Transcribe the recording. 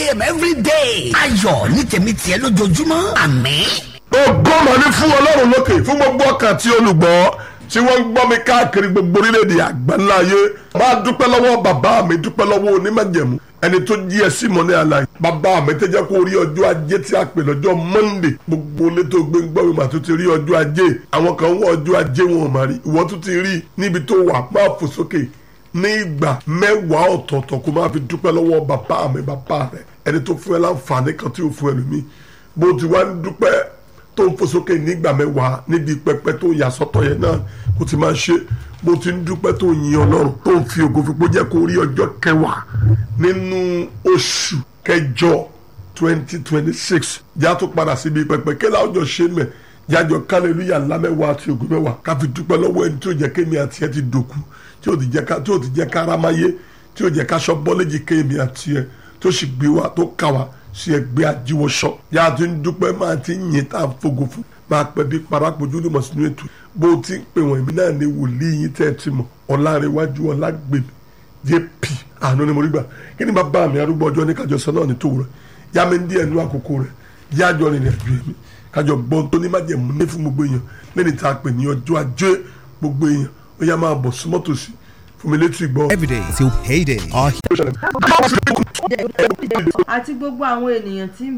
a.m. every day. ayọ̀ ní tèmi tiẹ̀ lójoojúmọ́ àmín. ògo mà ní fún ọlọ́run lókè fún gbogbo ọkàn tí olùgbọ́ tí wọ́n ń gbọ́ mi káàkiri gbogbo orílẹ̀-èdè àgbáńlá ayé máa dúpẹ́ lọ́wọ́ bàbá mi dúpẹ́ lọ́wọ́ onímọ̀jẹ̀mú ẹni tó jí ẹ sí mọ́ ní àlàyé bàbá mi tẹ́ jẹ́ kó rí ọjọ́ ajé tí a pè lọ́jọ́ monday gbogbo ilé tó gbé ń gbọ́ mi mà tó ti rí ọjọ́ ajé àwọn kan wọ ọjọ́ ajé wọn ò mà rí ìwọ tó ti rí níbi tó wà máa fò sókè ní ìgbà mẹ́wàá ọ̀tọ̀ọ̀tọ̀ kó máa fi dúpẹ́ lọ́wọ́ bàbá mi bàbá rẹ̀ ẹni tó fún ẹ láǹfààní kan tí ò fún ẹlòmíì bó ti wá ń dúpẹ́ tó ń fò sókè nígbà mẹ́wàá níbi pẹpẹ tó yà sọ́tọ̀ yẹn náà kó ti máa ṣe bó ti ń dúpẹ́ tó yin ọlọ́run tó ń fi ògo fipó jẹ́ kó rí ọjọ́ kẹwàá nínú oṣù kẹjọ twenty twenty six já tó padà síbi pẹpẹ kí láwọn jọ ṣe mẹ jájọ kálẹ̀lúyà ńlá mẹ́wàá àti ògo mẹ́wàá ká fi dúpẹ́ lọ́wọ́ ẹni tí ó jẹ́ kémi àti ẹ ti dòkú tí ó ti jẹ́ ká tí ó ti jẹ́ ká rámáyé tí ó jẹ́ ká aṣọ bọ́lẹ́jì kémi àti ẹ tó sì gbé wa tó kà wá sí ẹgbẹ́ ajíwọ́sọ yá a ti ń dúpẹ́ máa ti ń yin tá a fogo fún máa pẹ́ bí parapojú ní mọ̀ sínú ètò bó o ti ń pè wọ́n èmi náà ní wòlíì yín tẹ́ ẹ ti mọ̀ ọ̀làrẹ̀wájú ọ̀làgbèmí jp àánú ni mo rí gbà kí ni bàbá mi arúgbó ọjọ́ ní kájọ sọ náà ní tòwúrọ̀ yá mi ń díẹ̀ nú àkókò rẹ̀ yá àjọ rìnrìn àjò èmi kájọ gbọ́n tó ní májẹ̀mú ní fún gbogbo èèyàn lẹ́ni tá a pè ní ọjọ́ ajé gbogbo èèyàn ó yá máa bọ̀ súnmọ́ tòsí fún mi létí ìgbọ́. every day till payday. Our àti gbogbo àwọn ènìyàn tí ń